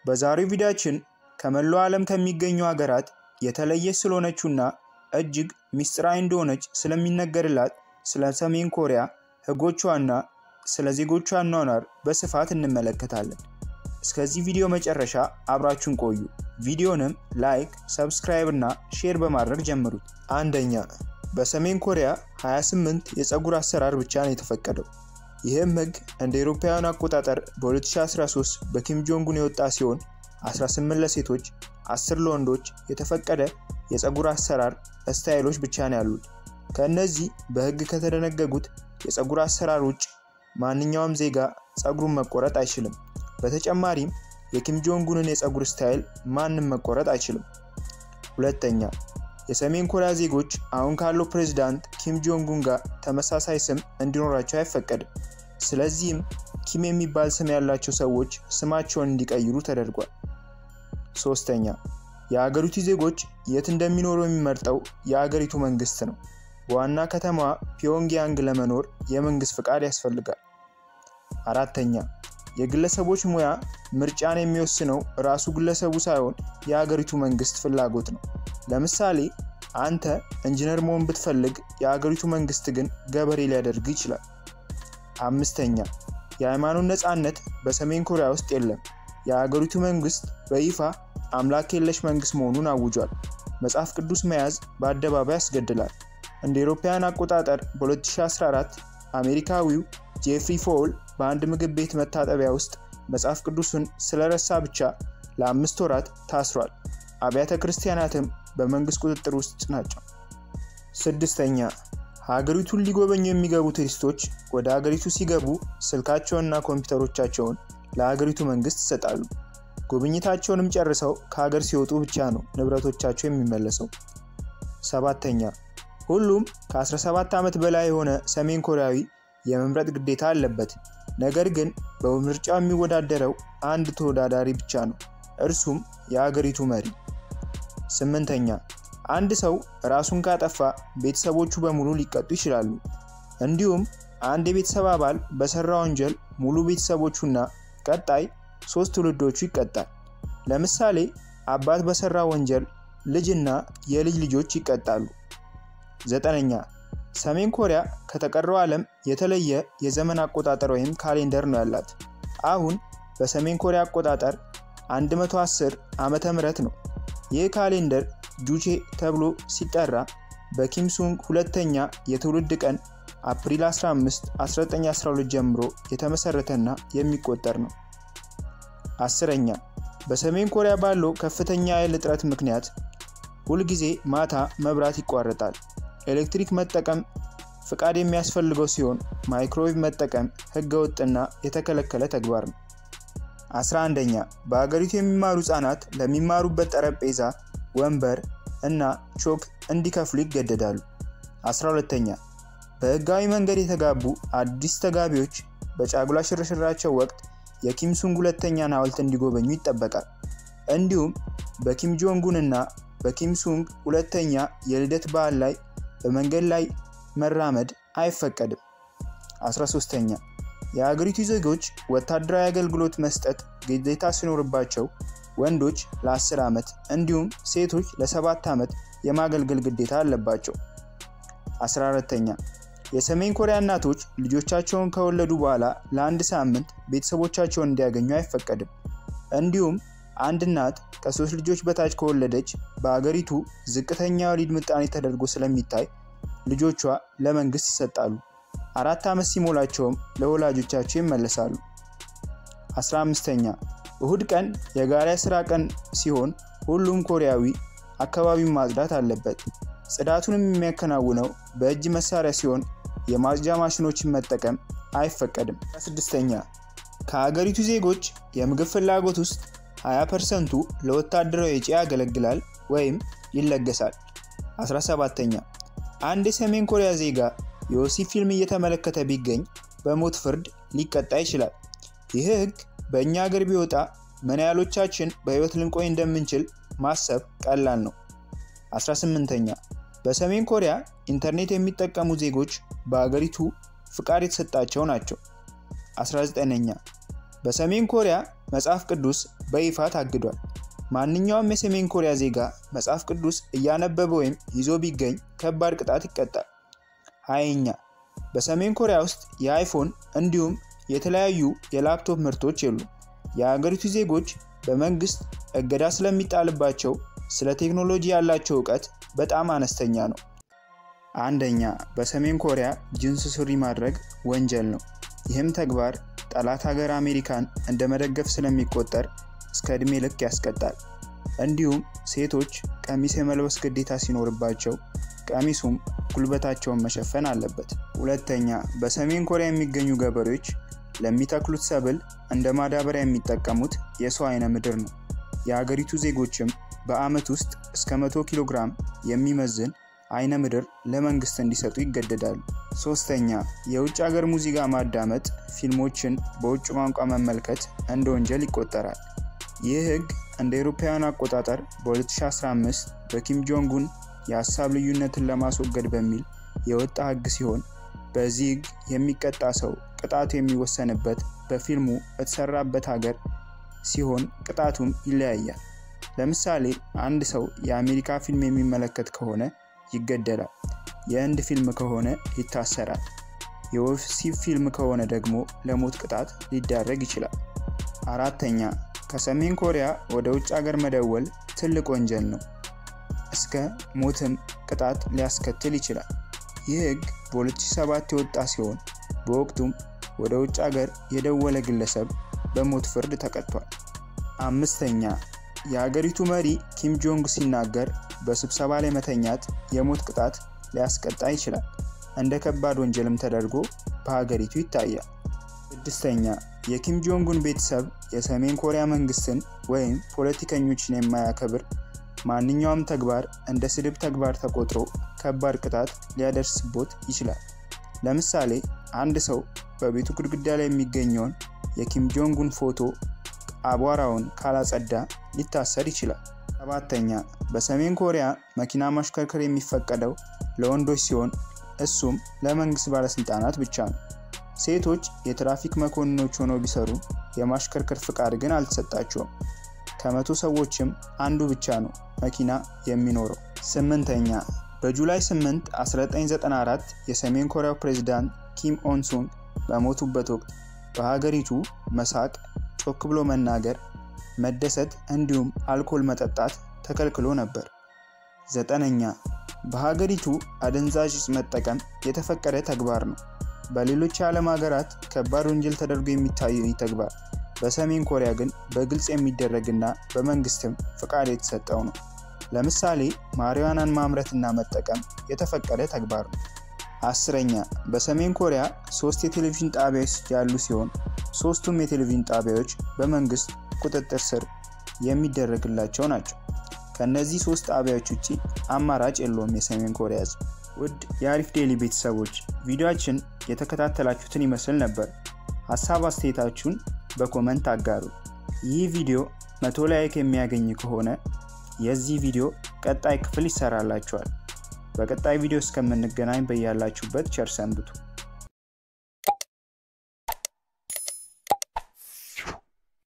በዛሬው ቪዲዮአችን ከመላው ዓለም ከሚገኙ ሀገራት የተለየች ስለሆነችውና እጅግ ሚስጥራዊ እንደሆነች ስለሚነገርላት ስለ ሰሜን ኮሪያ ሕጎቿና ስለ ዜጎቿ አኗኗር በስፋት እንመለከታለን። እስከዚህ ቪዲዮ መጨረሻ አብራችሁን ቆዩ። ቪዲዮንም ላይክ፣ ሰብስክራይብ እና ሼር በማድረግ ጀምሩት። አንደኛ በሰሜን ኮሪያ 28 የፀጉር አሰራር ብቻ ነው የተፈቀደው። ይህም ህግ እንደ አውሮፓውያን አቆጣጠር በ2013 በኪም ጆንጉን የወጣ ሲሆን 18 ለሴቶች፣ 10 ለወንዶች የተፈቀደ የፀጉር አሰራር ስታይሎች ብቻ ነው ያሉት። ከእነዚህ በህግ ከተደነገጉት የፀጉር አሰራር ውጭ ማንኛውም ዜጋ ፀጉሩን መቆረጥ አይችልም። በተጨማሪም የኪም ጆንጉንን የፀጉር ስታይል ማንም መቆረጥ አይችልም። ሁለተኛ የሰሜን ኮሪያ ዜጎች አሁን ካለው ፕሬዝዳንት ኪም ጆንጉን ጋር ተመሳሳይ ስም እንዲኖራቸው አይፈቀድም። ስለዚህም ኪም የሚባል ስም ያላቸው ሰዎች ስማቸውን እንዲቀይሩ ተደርጓል። ሶስተኛ የአገሪቱ ዜጎች የት እንደሚኖሩ የሚመርጠው የአገሪቱ መንግስት ነው። በዋና ከተማዋ ፒዮንግያንግ ለመኖር የመንግስት ፍቃድ ያስፈልጋል። አራተኛ የግለሰቦች ሙያ ምርጫን የሚወስነው ራሱ ግለሰቡ ሳይሆን የአገሪቱ መንግስት ፍላጎት ነው። ለምሳሌ አንተ ኢንጂነር መሆን ብትፈልግ የአገሪቱ መንግስት ግን ገበሬ ሊያደርግ ይችላል። አምስተኛ የሃይማኖት ነፃነት በሰሜን ኮሪያ ውስጥ የለም። የአገሪቱ መንግስት በይፋ አምላክ የለሽ መንግስት መሆኑን አውጇል። መጽሐፍ ቅዱስ መያዝ በአደባባይ ያስገድላል። እንደ አውሮፓውያን አቆጣጠር በ2014 አሜሪካዊው ጄፍሪ ፎል በአንድ ምግብ ቤት መታጠቢያ ውስጥ መጽሐፍ ቅዱስን ስለረሳ ብቻ ለአምስት ወራት ታስሯል። አብያተ ክርስቲያናትም በመንግስት ቁጥጥር ውስጥ ናቸው። ስድስተኛ ሀገሪቱን ሊጎበኙ የሚገቡ ቱሪስቶች ወደ ሀገሪቱ ሲገቡ ስልካቸውንና ኮምፒውተሮቻቸውን ለሀገሪቱ መንግስት ይሰጣሉ። ጉብኝታቸውንም ጨርሰው ከሀገር ሲወጡ ብቻ ነው ንብረቶቻቸው የሚመለሰው። ሰባተኛ ሁሉም ከ17 ዓመት በላይ የሆነ ሰሜን ኮሪያዊ የመምረጥ ግዴታ አለበት። ነገር ግን በምርጫው የሚወዳደረው አንድ ተወዳዳሪ ብቻ ነው፣ እርሱም የአገሪቱ መሪ። ስምንተኛ አንድ ሰው ራሱን ካጠፋ ቤተሰቦቹ በሙሉ ሊቀጡ ይችላሉ። እንዲሁም አንድ የቤተሰብ አባል በሰራ ወንጀል ሙሉ ቤተሰቦቹና ቀጣይ ሶስት ትውልዶቹ ይቀጣል። ለምሳሌ አባት በሰራ ወንጀል ልጅና የልጅ ልጆች ይቀጣሉ። ዘጠነኛ ሰሜን ኮሪያ ከተቀረው ዓለም የተለየ የዘመን አቆጣጠር ወይም ካሌንደር ነው ያላት። አሁን በሰሜን ኮሪያ አቆጣጠር 110 ዓመተ ምህረት ነው። ይህ ካሌንደር ጁቼ ተብሎ ሲጠራ በኪም ሱንግ ሁለተኛ የትውልድ ቀን አፕሪል 15 1912 ጀምሮ የተመሰረተና የሚቆጠር ነው። አስረኛ በሰሜን ኮሪያ ባለው ከፍተኛ የኃይል እጥረት ምክንያት ሁልጊዜ ማታ መብራት ይቋረጣል። ኤሌክትሪክ መጠቀም ፍቃድ የሚያስፈልገው ሲሆን ማይክሮዌቭ መጠቀም ህገወጥና የተከለከለ ተግባር ነው። 11ኛ በሀገሪቱ የሚማሩ ህጻናት ለሚማሩበት ጠረጴዛ፣ ወንበር እና ቾክ እንዲከፍሉ ይገደዳሉ። 12ኛ በህጋዊ መንገድ የተጋቡ አዲስ ተጋቢዎች በጫጉላ ሽርሽራቸው ወቅት የኪም ሱንግ ሁለተኛን ሐውልት እንዲጎበኙ ይጠበቃል። እንዲሁም በኪም ጆንጉን እና በኪም ሱንግ ሁለተኛ የልደት በዓል ላይ በመንገድ ላይ መራመድ አይፈቀድም። 13ኛ የሀገሪቱ ዜጎች ወታደራዊ አገልግሎት መስጠት ግዴታ ሲኖርባቸው ወንዶች ለ10 ዓመት እንዲሁም ሴቶች ለ7 ዓመት የማገልገል ግዴታ አለባቸው። 14ኛ የሰሜን ኮሪያ እናቶች ልጆቻቸውን ከወለዱ በኋላ ለአንድ ሳምንት ቤተሰቦቻቸውን እንዲያገኙ አይፈቀድም። እንዲሁም አንድ እናት ከሶስት ልጆች በታች ከወለደች በአገሪቱ ዝቅተኛ የወሊድ ምጣኔ ተደርጎ ስለሚታይ ልጆቿ ለመንግስት ይሰጣሉ። አራት ዓመት ሲሞላቸውም ለወላጆቻቸው ይመለሳሉ። 15ኛ እሁድ ቀን የጋራ ስራ ቀን ሲሆን ሁሉም ኮሪያዊ አካባቢውን ማጽዳት አለበት። ጽዳቱንም የሚያከናውነው በእጅ መሳሪያ ሲሆን የማጽጃ ማሽኖችን መጠቀም አይፈቀድም። 16ኛ ከሀገሪቱ ዜጎች የምግብ ፍላጎት ውስጥ 20 ፐርሰንቱ ለወታደራዊ ወጪ ያገለግላል ወይም ይለገሳል። 17ኛ አንድ የሰሜን ኮሪያ ዜጋ የወሲብ ፊልም እየተመለከተ ቢገኝ በሞት ፍርድ ሊቀጣ ይችላል። ይህ ህግ በእኛ ሀገር ቢወጣ ምን ያህሎቻችን በህይወት ልንቆይ እንደምንችል ማሰብ ቀላል ነው። 18ኛ በሰሜን ኮሪያ ኢንተርኔት የሚጠቀሙ ዜጎች በአገሪቱ ፍቃድ የተሰጣቸው ናቸው። 19ኛ በሰሜን ኮሪያ መጽሐፍ ቅዱስ በይፋ ታግዷል። ማንኛውም የሰሜን ኮሪያ ዜጋ መጽሐፍ ቅዱስ እያነበበ ወይም ይዞ ቢገኝ ከባድ ቅጣት ይቀጣል። ሀያኛ በሰሜን ኮሪያ ውስጥ የአይፎን እንዲሁም የተለያዩ የላፕቶፕ ምርቶች የሉም። የሀገሪቱ ዜጎች በመንግስት እገዳ ስለሚጣልባቸው ስለ ቴክኖሎጂ ያላቸው እውቀት በጣም አነስተኛ ነው። አንደኛ በሰሜን ኮሪያ ጅንስ ሱሪ ማድረግ ወንጀል ነው። ይህም ተግባር ጠላት ሀገር አሜሪካን እንደ መደገፍ ስለሚቆጠር እስከ ዕድሜ ልክ ያስቀጣል። እንዲሁም ሴቶች ቀሚስ የመልበስ ግዴታ ሲኖርባቸው ቀሚሱም ጉልበታቸውን መሸፈን አለበት። ሁለተኛ በሰሜን ኮሪያ የሚገኙ ገበሬዎች ለሚተክሉት ሰብል እንደ ማዳበሪያ የሚጠቀሙት የሰው አይነ ምድር ነው። የሀገሪቱ ዜጎችም በዓመት ውስጥ እስከ 100 ኪሎ ግራም የሚመዝን አይነ ምድር ለመንግስት እንዲሰጡ ይገደዳሉ። ሶስተኛ የውጭ ሀገር ሙዚቃ ማዳመጥ፣ ፊልሞችን በውጭ ቋንቋ መመልከት እንደ ወንጀል ይቆጠራል። ይህ ህግ እንደ አውሮፓውያን አቆጣጠር በ2015 በኪም ጆንጉን የሀሳብ ልዩነትን ለማስወገድ በሚል የወጣ ህግ ሲሆን በዚህ ህግ የሚቀጣ ሰው ቅጣቱ የሚወሰንበት በፊልሙ በተሰራበት ሀገር ሲሆን ቅጣቱም ይለያያል። ለምሳሌ አንድ ሰው የአሜሪካ ፊልም የሚመለከት ከሆነ ይገደላል። የህንድ ፊልም ከሆነ ይታሰራል። የወሲብ ፊልም ከሆነ ደግሞ ለሞት ቅጣት ሊዳረግ ይችላል። አራተኛ ከሰሜን ኮሪያ ወደ ውጭ ሀገር መደወል ትልቅ ወንጀል ነው። እስከ ሞትም ቅጣት ሊያስከትል ይችላል። ይህ ህግ በ2007 የወጣ ሲሆን በወቅቱም ወደ ውጭ ሀገር የደወለ ግለሰብ በሞት ፍርድ ተቀጥቷል። አምስተኛ የሀገሪቱ መሪ ኪም ጆንግ ሲናገር በስብሰባ ላይ መተኛት የሞት ቅጣት ሊያስቀጣ ይችላል። እንደ ከባድ ወንጀልም ተደርጎ በሀገሪቱ ይታያል። ስድስተኛ የኪም ጆንጉን ቤተሰብ የሰሜን ኮሪያ መንግስትን ወይም ፖለቲከኞችን የማያከብር ማንኛውም ተግባር እንደ ስድብ ተግባር ተቆጥሮ ከባድ ቅጣት ሊያደርስቦት ይችላል። ለምሳሌ አንድ ሰው በቤቱ ግድግዳ ላይ የሚገኘውን የኪም ጆንጉን ፎቶ አቧራውን ካላጸዳ ሊታሰር ይችላል። ሰባተኛ በሰሜን ኮሪያ መኪና ማሽከርከር የሚፈቀደው ለወንዶች ሲሆን እሱም ለመንግስት ባለስልጣናት ብቻ ነው። ሴቶች የትራፊክ መኮንኖች ሆነው ቢሰሩ የማሽከርከር ፍቃድ ግን አልተሰጣቸውም። ከመቶ ሰዎችም አንዱ ብቻ ነው መኪና የሚኖረው። ስምንተኛ በጁላይ 8 1994 የሰሜን ኮሪያው ፕሬዝዳንት ኪም ኦንሱንግ በሞቱበት ወቅት በሀገሪቱ መሳቅ፣ ጮክ ብሎ መናገር፣ መደሰት እንዲሁም አልኮል መጠጣት ተከልክሎ ነበር። ዘጠነኛ በሀገሪቱ አደንዛዥ እጽ መጠቀም የተፈቀደ ተግባር ነው። በሌሎች የዓለም ሀገራት ከባድ ወንጀል ተደርጎ የሚታየው ይህ ተግባር በሰሜን ኮሪያ ግን በግልጽ የሚደረግና በመንግስትም ፍቃድ የተሰጠው ነው። ለምሳሌ ማሪዋናን ማምረትና መጠቀም የተፈቀደ ተግባር ነው። አስረኛ በሰሜን ኮሪያ ሶስት የቴሌቪዥን ጣቢያዎች ያሉ ሲሆን ሶስቱም የቴሌቪዥን ጣቢያዎች በመንግስት ቁጥጥር ስር የሚደረግላቸው ናቸው። ከእነዚህ ሶስት ጣቢያዎች ውጭ አማራጭ የለውም የሰሜን ኮሪያ ህዝብ። ውድ የአሪፍ ዴሊ ቤተሰቦች ቪዲዮችን የተከታተላችሁትን ይመስል ነበር። ሀሳብ አስተያየታችሁን በኮመንት አጋሩ። ይህ ቪዲዮ መቶ ላይክ የሚያገኝ ከሆነ የዚህ ቪዲዮ ቀጣይ ክፍል ይሰራላችኋል። በቀጣይ ቪዲዮ እስከምንገናኝ በያላችሁበት ቸር ሰንብቱ።